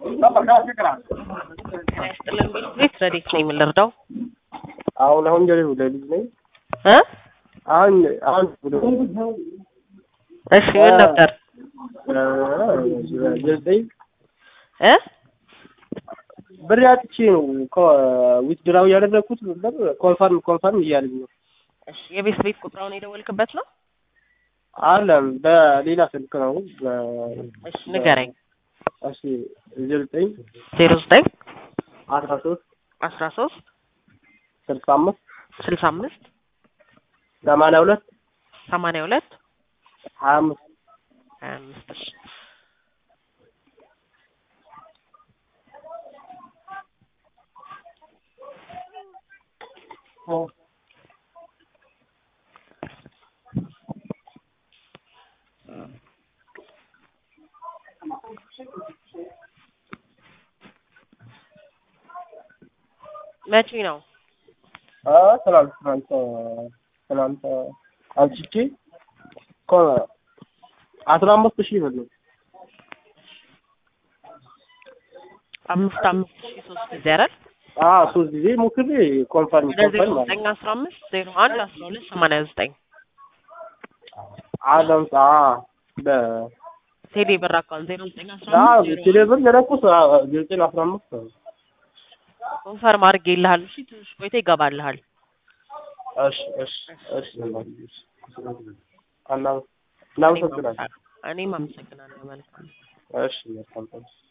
ያስጥልን ቤት ረዴት ነው የምንረዳው አሁን አሁን ጀሬ ለልጅ ነኝ እ አሁን አሁን እሺ ምን ነበር ዘጠኝ እ ብር አጥቼ ነው ዊትድራው ያደረኩት ብር ኮንፈርም ኮንፈርም እያለኝ ነው። እሺ የቤት ቤት ቁጥራውን የደወልክበት ነው አለም በሌላ ስልክ ነው። እሺ ንገረኝ እሺ ዘጠኝ ዜሮ ዘጠኝ አስራ ሶስት አስራ ሶስት ስልሳ አምስት ስልሳ አምስት ሰማንያ ሁለት ሰማንያ ሁለት ሀያ አምስት ሀያ አምስት እሺ መቼ ነው ትናንት ትናንት ትናንት አንስቼ አስራ አምስት ሺህ ብር ነው። አምስት አምስት ሺህ ሶስት ጊዜ አይደል አዎ ሶስት ጊዜ ሞክሬ ኮንፈርም ወደ ዜሮ ኮንፈርም ዘጠኝ አስራ አምስት ዜሮ አንድ አስራ ሁለት ሰማንያ ዘጠኝ አለም በ ቴሌ ብር አካውንት ዜሮ ዘጠኝ አስራ አዎ አምስት ዜሮ ቴሌብር የለኩት ዘጠኝ አስራ አምስት ነው። ኮንፈርም አድርጌልሃል እሺ ትንሽ ቆይቶ ይገባልሃል እሺ እሺ እሺ እና እናመሰግናለን። እኔም አመሰግናለሁ መልካም እሺ መልካም